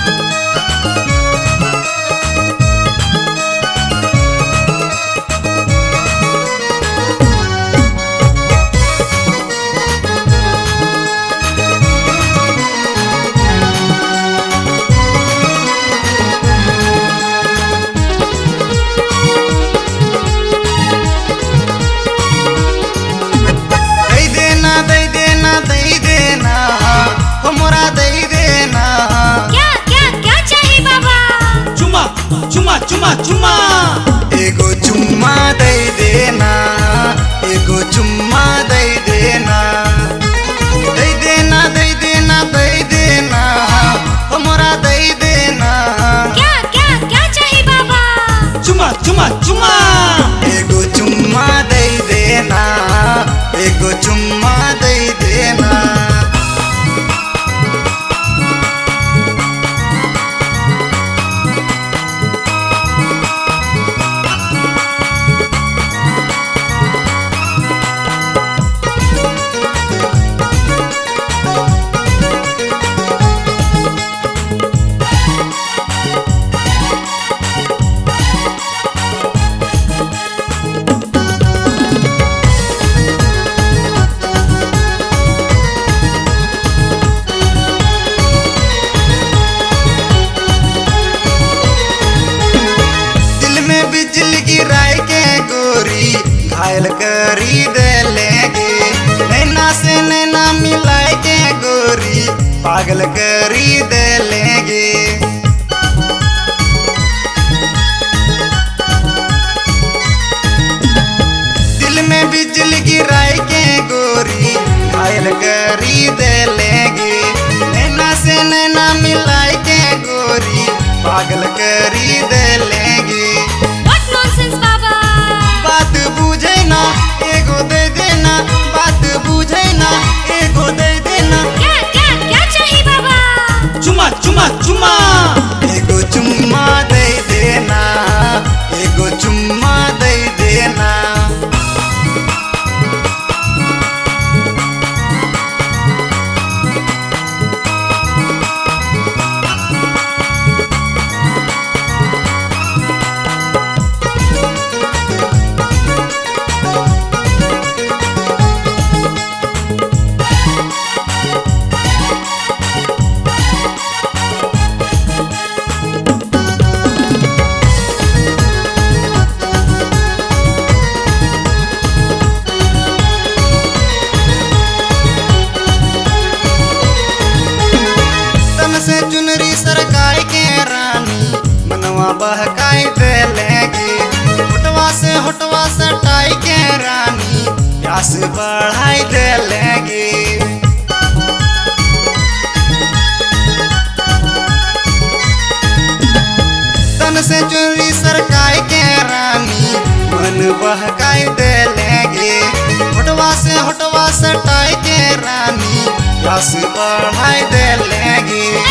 दई देना दई देना दई देना हमरा दई देना क्या क्या क्या चाहिए बाबा चुमा चुमा चुमा चुमा एगो चुम्मा दई देना एगो चुम्मा दई देना दई देना दई देना दई देना हमरा दई देना क्या क्या क्या चाहिए बाबा चुमा चुमा चुमा एगो चुम्मा दई देना एगो चुम्मा दई देना दिल में बिजली गिराए के गोरी घायल करी दे लेंगे नैना से नैना मिलाए के गोरी पागल करी दे लेंगे दिल में बिजली गिराए के गोरी घायल करी दे लेंगे नैना से नैना मिलाए के गोरी पागल करी दे लेंगे व्हाट नॉनसेंस बाबा बात बुझे ना एगो दे देना बात बुझे ना एगो दे देना क्या क्या क्या चाहिए बाबा चुमा चुमा चुमा एगो चुम्मा दे देना एगो चुम्मा दे देना तन से चुनरी सरकाई के रानी मनवा बहकाई दे लेगी होटवा से होटवा सटाई के रानी प्यास बढ़ाई दे लेगी तन से चुनरी सरकाई के रानी मन बहकाई दे लेगी होटवा से होटवा सटाई के रानी प्यास बढ़ाई दे लेगी